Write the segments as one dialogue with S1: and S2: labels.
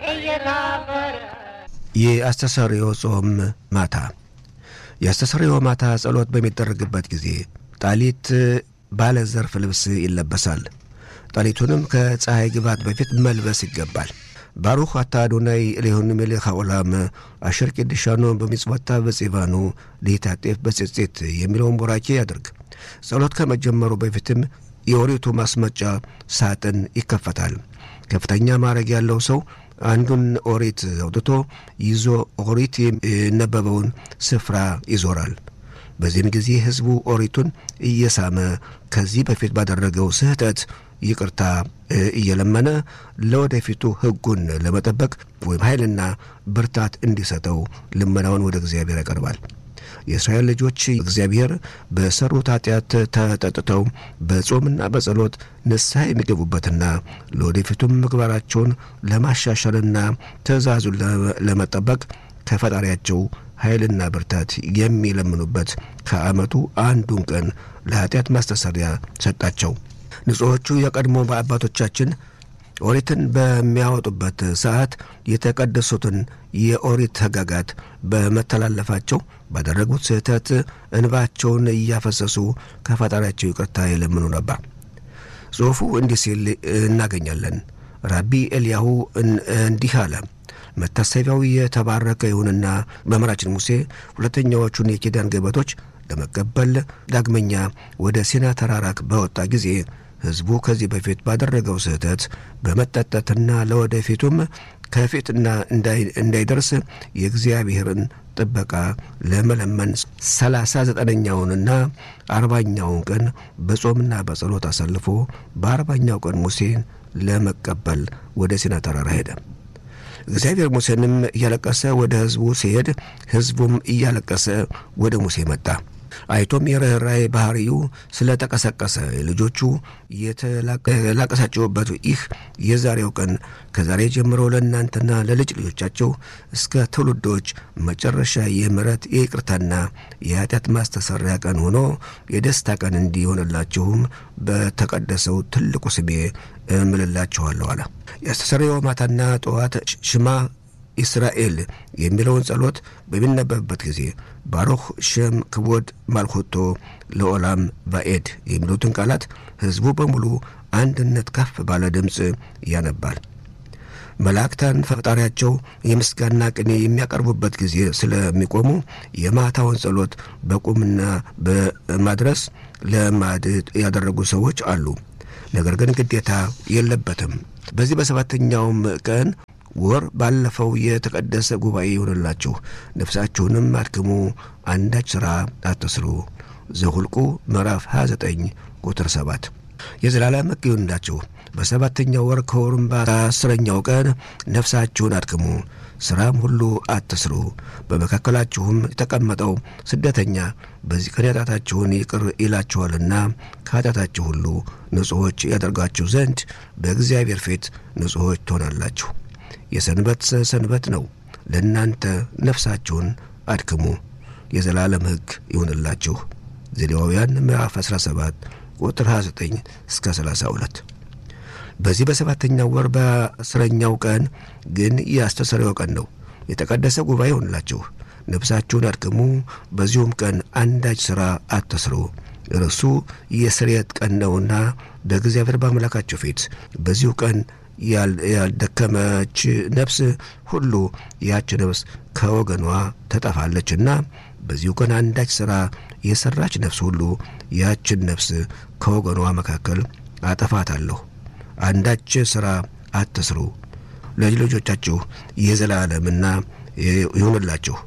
S1: የአስተሰሪዮ ጾም ማታ የአስተሰሪዮ ማታ ጸሎት በሚደረግበት ጊዜ ጣሊት ባለ ዘርፍ ልብስ ይለበሳል። ጣሊቱንም ከፀሐይ ግባት በፊት መልበስ ይገባል። ባሩኽ አታ አዶናይ ኤሎሄinu ሜሌኽ העולם አሸር ቂድሻኖ በሚጽወታ በጺባኑ ሊታጤፍ በጽጽት የሚለውን ቡራኬ ያድርግ። ጸሎት ከመጀመሩ በፊትም የኦሪቱ ማስመጫ ሳጥን ይከፈታል። ከፍተኛ ማዕረግ ያለው ሰው አንዱን ኦሪት አውጥቶ ይዞ ኦሪት የነበበውን ስፍራ ይዞራል። በዚህም ጊዜ ሕዝቡ ኦሪቱን እየሳመ ከዚህ በፊት ባደረገው ስህተት ይቅርታ እየለመነ ለወደፊቱ ሕጉን ለመጠበቅ ወይም ኃይልና ብርታት እንዲሰጠው ልመናውን ወደ እግዚአብሔር ያቀርባል። የእስራኤል ልጆች እግዚአብሔር በሰሩት ኃጢአት ተጠጥተው በጾምና በጸሎት ንስሐ የሚገቡበትና ለወደፊቱም ምግባራቸውን ለማሻሻልና ትእዛዙን ለመጠበቅ ከፈጣሪያቸው ኃይልና ብርታት የሚለምኑበት ከዓመቱ አንዱን ቀን ለኃጢአት ማስተሰሪያ ሰጣቸው። ንጹሖቹ የቀድሞ አባቶቻችን ኦሪትን በሚያወጡበት ሰዓት የተቀደሱትን የኦሪት ሕግጋት በመተላለፋቸው ባደረጉት ስህተት እንባቸውን እያፈሰሱ ከፈጣሪያቸው ይቅርታ የለምኑ ነበር። ጽሑፉ እንዲህ ሲል እናገኛለን። ራቢ ኤልያሁ እንዲህ አለ። መታሰቢያው የተባረከ ይሁንና መምህራችን ሙሴ ሁለተኛዎቹን የኪዳን ገበቶች ለመቀበል ዳግመኛ ወደ ሲና ተራራ በወጣ ጊዜ ሕዝቡ ከዚህ በፊት ባደረገው ስህተት በመጠጠትና ለወደፊቱም ከፊትና እንዳይደርስ የእግዚአብሔርን ጥበቃ ለመለመን ሰላሳ ዘጠነኛውንና አርባኛውን ቀን በጾምና በጸሎት አሳልፎ በአርባኛው ቀን ሙሴን ለመቀበል ወደ ሲና ተራራ ሄደ። እግዚአብሔር ሙሴንም እያለቀሰ ወደ ሕዝቡ ሲሄድ ሕዝቡም እያለቀሰ ወደ ሙሴ መጣ። አይቶም የርኅራኄ ባህሪው ስለ ተቀሰቀሰ ልጆቹ የተላቀሳቸውበት ይህ የዛሬው ቀን ከዛሬ ጀምሮ ለእናንተና ለልጅ ልጆቻቸው እስከ ትውልዶች መጨረሻ የምሕረት የይቅርታና የኃጢአት ማስተሰሪያ ቀን ሆኖ የደስታ ቀን እንዲሆንላችሁም በተቀደሰው ትልቁ ስሜ እምልላችኋለሁ አለ። የአስተሰሪዮ ማታና ጠዋት ሽማ ኢስራኤል የሚለውን ጸሎት በሚነበብበት ጊዜ ባሮኽ ሸም ክቦድ ማልኮቶ ለኦላም ባኤድ የሚሉትን ቃላት ሕዝቡ በሙሉ አንድነት ከፍ ባለ ድምፅ ያነባል። መላእክታን ፈጣሪያቸው የምስጋና ቅኔ የሚያቀርቡበት ጊዜ ስለሚቆሙ የማታውን ጸሎት በቁምና በማድረስ ለማድ ያደረጉ ሰዎች አሉ። ነገር ግን ግዴታ የለበትም። በዚህ በሰባተኛውም ቀን ወር ባለፈው የተቀደሰ ጉባኤ ይሆንላችሁ፣ ነፍሳችሁንም አድክሙ፣ አንዳች ሥራ አትስሩ። ዘሁልቁ ምዕራፍ 29 ቁጥር 7 የዘላለም ሕግ ይሁንላችሁ። በሰባተኛው ወር ከወሩም በአስረኛው ቀን ነፍሳችሁን አድክሙ፣ ሥራም ሁሉ አትስሩ። በመካከላችሁም የተቀመጠው ስደተኛ በዚህ ቀን ኃጢአታችሁን ይቅር ይላችኋልና ከኃጢአታችሁ ሁሉ ንጹሖች ያደርጋችሁ ዘንድ በእግዚአብሔር ፊት ንጹሖች ትሆናላችሁ። የሰንበት ሰንበት ነው። ለእናንተ ነፍሳችሁን አድክሙ፣ የዘላለም ሕግ ይሁንላችሁ። ዘሌዋውያን ምዕራፍ 17 ቁጥር 29 እስከ 32። በዚህ በሰባተኛው ወር በአስረኛው ቀን ግን የአስተሰሪው ቀን ነው። የተቀደሰ ጉባኤ ይሆንላችሁ። ነፍሳችሁን አድክሙ፣ በዚሁም ቀን አንዳች ሥራ አትስሩ። እርሱ የስርየት ቀን ነውና በእግዚአብሔር በአምላካችሁ ፊት በዚሁ ቀን ያልደከመች ነፍስ ሁሉ ያች ነፍስ ከወገኗ ተጠፋለችና በዚሁ ቀን አንዳች ሥራ የሠራች ነፍስ ሁሉ ያችን ነፍስ ከወገኗ መካከል አጠፋታለሁ። አንዳች ሥራ አትስሩ፣ ለልጅ ልጆቻችሁ የዘላለምና ይሁንላችሁ።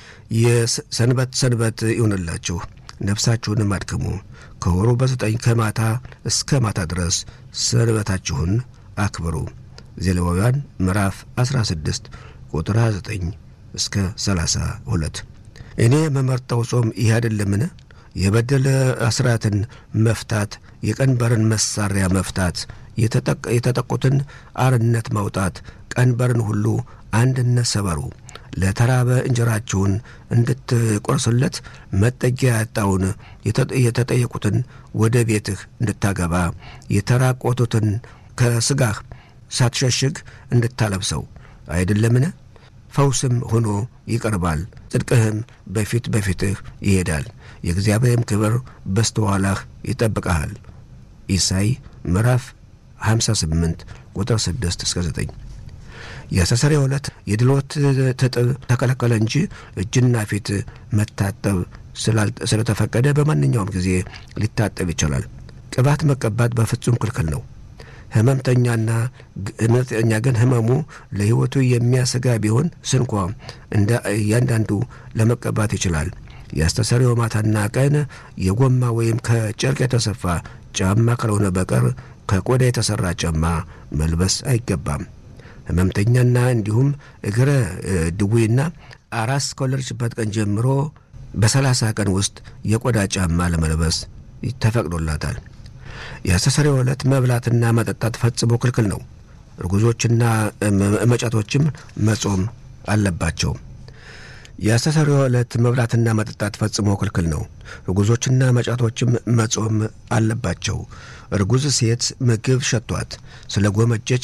S1: የሰንበት ሰንበት ይሁንላችሁ። ነፍሳችሁንም አድክሙ። ከወሩ በዘጠኝ ከማታ እስከ ማታ ድረስ ሰንበታችሁን አክብሩ። ዘሌዋውያን ምዕራፍ 16 ቁጥር 29 እስከ 32። እኔ የምመርጠው ጾም ይህ አይደለምን? የበደለ አስራትን መፍታት፣ የቀንበርን መሳሪያ መፍታት፣ የተጠቁትን አርነት ማውጣት፣ ቀንበርን ሁሉ አንድነት ሰበሩ። ለተራበ እንጀራችሁን እንድትቆርስለት መጠጊያ ያጣውን የተጠየቁትን ወደ ቤትህ እንድታገባ የተራቆቱትን ከሥጋህ ሳትሸሽግ እንድታለብሰው አይደለምን? ፈውስም ሆኖ ይቀርባል፣ ጽድቅህም በፊት በፊትህ ይሄዳል፣ የእግዚአብሔርም ክብር በስተኋላህ ይጠብቀሃል። ኢሳይ ምዕራፍ 58 ቁጥር 6 እስከ 9 የአስተስርዮ ዕለት የድሎት ትጥብ ተከለከለ እንጂ እጅና ፊት መታጠብ ስለተፈቀደ በማንኛውም ጊዜ ሊታጠብ ይቻላል። ቅባት መቀባት በፍጹም ክልክል ነው። ህመምተኛና ህመምተኛ ግን ህመሙ ለሕይወቱ የሚያሰጋ ቢሆን ስንኳ እንደ እያንዳንዱ ለመቀባት ይችላል። የአስተስርዮ ማታና ቀን የጎማ ወይም ከጨርቅ የተሰፋ ጫማ ካልሆነ በቀር ከቆዳ የተሠራ ጫማ መልበስ አይገባም። ህመምተኛና እንዲሁም እግረ ድዌና አራስ ከወለደችበት ቀን ጀምሮ በሰላሳ ቀን ውስጥ የቆዳ ጫማ ለመልበስ ተፈቅዶላታል። የአስተስርዮ ዕለት መብላትና መጠጣት ፈጽሞ ክልክል ነው። እርጉዞችና መጫቶችም መጾም አለባቸው። የአስተስርዮ ዕለት መብላትና መጠጣት ፈጽሞ ክልክል ነው። እርጉዞችና መጫቶችም መጾም አለባቸው። እርጉዝ ሴት ምግብ ሸቷት ስለ ጎመጀች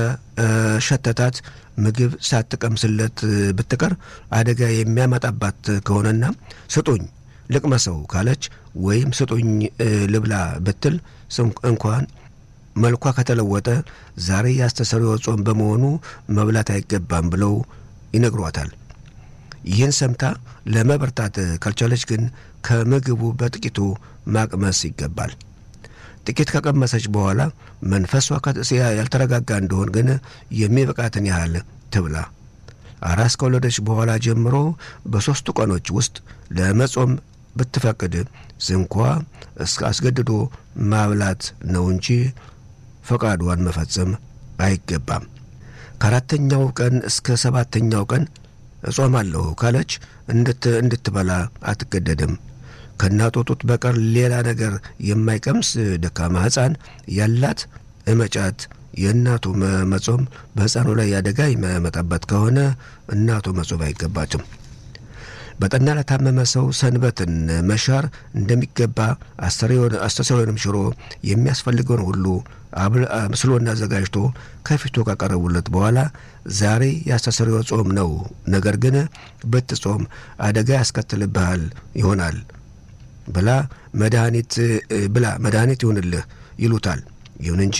S1: ከሸተታት ምግብ ሳትቀምስለት ብትቀር አደጋ የሚያመጣባት ከሆነና ስጡኝ ልቅመሰው ካለች ወይም ስጡኝ ልብላ ብትል እንኳን መልኳ ከተለወጠ ዛሬ የአስተስርዮ ጾም በመሆኑ መብላት አይገባም ብለው ይነግሯታል። ይህን ሰምታ ለመበርታት ካልቻለች ግን ከምግቡ በጥቂቱ ማቅመስ ይገባል። ጥቂት ከቀመሰች በኋላ መንፈሷ ያልተረጋጋ እንደሆን ግን የሚበቃትን ያህል ትብላ። አራስ ከወለደች በኋላ ጀምሮ በሦስቱ ቀኖች ውስጥ ለመጾም ብትፈቅድ ስንኳ እስከ አስገድዶ ማብላት ነው እንጂ ፈቃዷን መፈጸም አይገባም። ከአራተኛው ቀን እስከ ሰባተኛው ቀን እጾማለሁ ካለች እንድትበላ አትገደድም። ከእናቷ ጡት በቀር ሌላ ነገር የማይቀምስ ደካማ ሕፃን ያላት እመጫት የእናቱ መጾም በሕፃኑ ላይ አደጋ የሚያመጣበት ከሆነ እናቱ መጾም አይገባትም። በጠና ለታመመ ሰው ሰንበትን መሻር እንደሚገባ አስተስርዮንም ሽሮ የሚያስፈልገውን ሁሉ አብስሎና አዘጋጅቶ ከፊቱ ካቀረቡለት በኋላ ዛሬ የአስተስርዮ ጾም ነው፣ ነገር ግን ብትጾም አደጋ ያስከትልብሃል ይሆናል ብላ መድኃኒት ብላ መድኃኒት ይሁንልህ ይሉታል። ይሁን እንጂ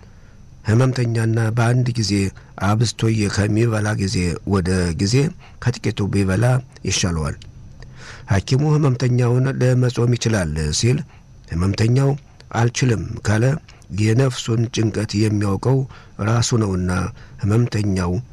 S1: ሕመምተኛና በአንድ ጊዜ አብዝቶ ከሚበላ ጊዜ ወደ ጊዜ ከጥቂቱ ቢበላ ይሻለዋል። ሐኪሙ ሕመምተኛውን ለመጾም ይችላል ሲል ሕመምተኛው አልችልም ካለ የነፍሱን ጭንቀት የሚያውቀው ራሱ ነውና ሕመምተኛው